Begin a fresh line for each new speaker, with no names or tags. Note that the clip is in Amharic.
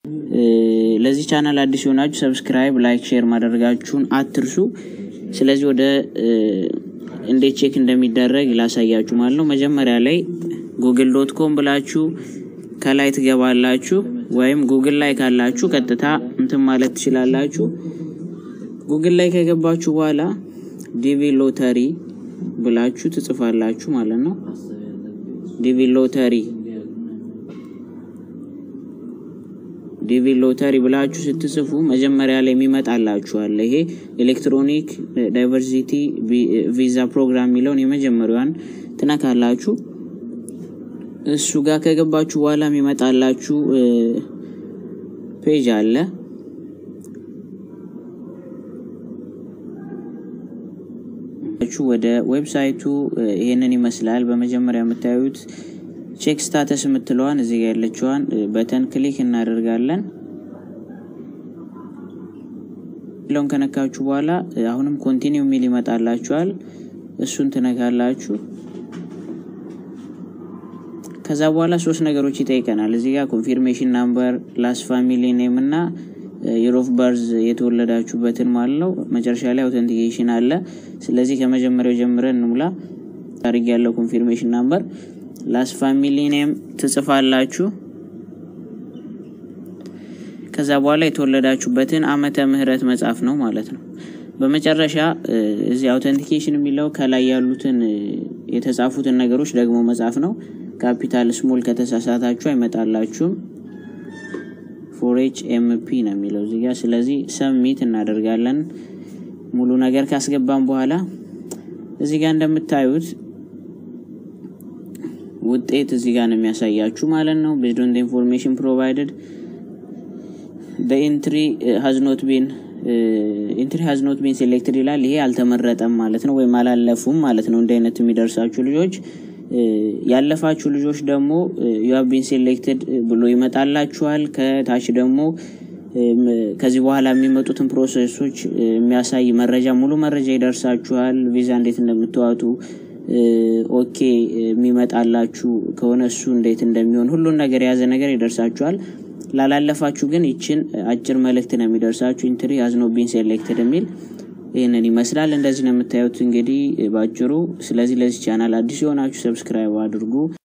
ለዚህ ቻናል አዲስ የሆናችሁ ሰብስክራይብ፣ ላይክ፣ ሼር ማድረጋችሁን አትርሱ። ስለዚህ ወደ እንዴት ቼክ እንደሚደረግ ላሳያችሁ ማለት ነው። መጀመሪያ ላይ ጉግል ዶት ኮም ብላችሁ ከላይ ትገባላችሁ፣ ወይም ጉግል ላይ ካላችሁ ቀጥታ እንትን ማለት ትችላላችሁ። ጉግል ላይ ከገባችሁ በኋላ ዲቪ ሎተሪ ብላችሁ ትጽፋላችሁ ማለት ነው። ዲቪ ሎተሪ ዲቪ ሎተሪ ብላችሁ ስትጽፉ መጀመሪያ ላይ የሚመጣላችኋል። ይሄ ኤሌክትሮኒክ ዳይቨርሲቲ ቪዛ ፕሮግራም የሚለውን የመጀመሪያዋን ትነካላችሁ። እሱ ጋር ከገባችሁ በኋላ የሚመጣላችሁ ፔጅ አለ። ወደ ዌብሳይቱ ይሄንን ይመስላል። በመጀመሪያ የምታዩት ቼክ ስታተስ የምትለዋን እዚህ ጋር ያለችዋን በተን ክሊክ እናደርጋለን። ለውን ከነካችሁ በኋላ አሁንም ኮንቲኒው የሚል ይመጣላችኋል። እሱን ትነካላችሁ። ከዛ በኋላ ሶስት ነገሮች ይጠይቀናል። እዚህ ጋር ኮንፊርሜሽን ናምበር፣ ላስ ፋሚሊ ኔም እና የር ኦፍ በርዝ የተወለዳችሁበትን ማለት ነው። መጨረሻ ላይ አውተንቲኬሽን አለ። ስለዚህ ከመጀመሪያው ጀምረን እንሙላ። ታሪክ ያለው ኮንፊርሜሽን ናምበር ላስ ፋሚሊ ኔም ትጽፋላችሁ። ከዛ በኋላ የተወለዳችሁበትን ዓመተ ምህረት መጻፍ ነው ማለት ነው። በመጨረሻ እዚህ አውተንቲኬሽን የሚለው ከላይ ያሉትን የተጻፉትን ነገሮች ደግሞ መጻፍ ነው። ካፒታል ስሞል ከተሳሳታችሁ አይመጣላችሁም። ፎሬች ኤምፒ ነው የሚለው እዚህ ጋር። ስለዚህ ሰሚት እናደርጋለን። ሙሉ ነገር ካስገባን በኋላ እዚህ ጋር እንደምታዩት ውጤት እዚህ ጋር ነው የሚያሳያችሁ ማለት ነው። ቤዝድ ኦን ኢንፎርሜሽን ፕሮቫይደድ በኢንትሪ ሀዝ ኖት ቢን ኢንትሪ ሀዝ ኖት ቢን ሴሌክትድ ይላል። ይሄ አልተመረጠም ማለት ነው፣ ወይም አላለፉም ማለት ነው። እንደ አይነት የሚደርሳችሁ ልጆች ያለፋችሁ ልጆች ደግሞ ዩ ሃቭ ቢን ሴሌክትድ ብሎ ይመጣላችኋል። ከታች ደግሞ ከዚህ በኋላ የሚመጡትን ፕሮሰሶች የሚያሳይ መረጃ ሙሉ መረጃ ይደርሳችኋል። ቪዛ እንዴት እንደምትዋጡ ኦኬ የሚመጣላችሁ ከሆነ እሱ እንዴት እንደሚሆን ሁሉን ነገር የያዘ ነገር ይደርሳችኋል። ላላለፋችሁ ግን ይችን አጭር መልእክት ነው የሚደርሳችሁ ኢንትሪ ሃዝ ኖት ቢን ሴሌክትድ የሚል ይህንን ይመስላል። እንደዚህ ነው የምታዩት እንግዲህ ባጭሩ። ስለዚህ ለዚህ ቻናል አዲስ የሆናችሁ ሰብስክራይብ አድርጉ።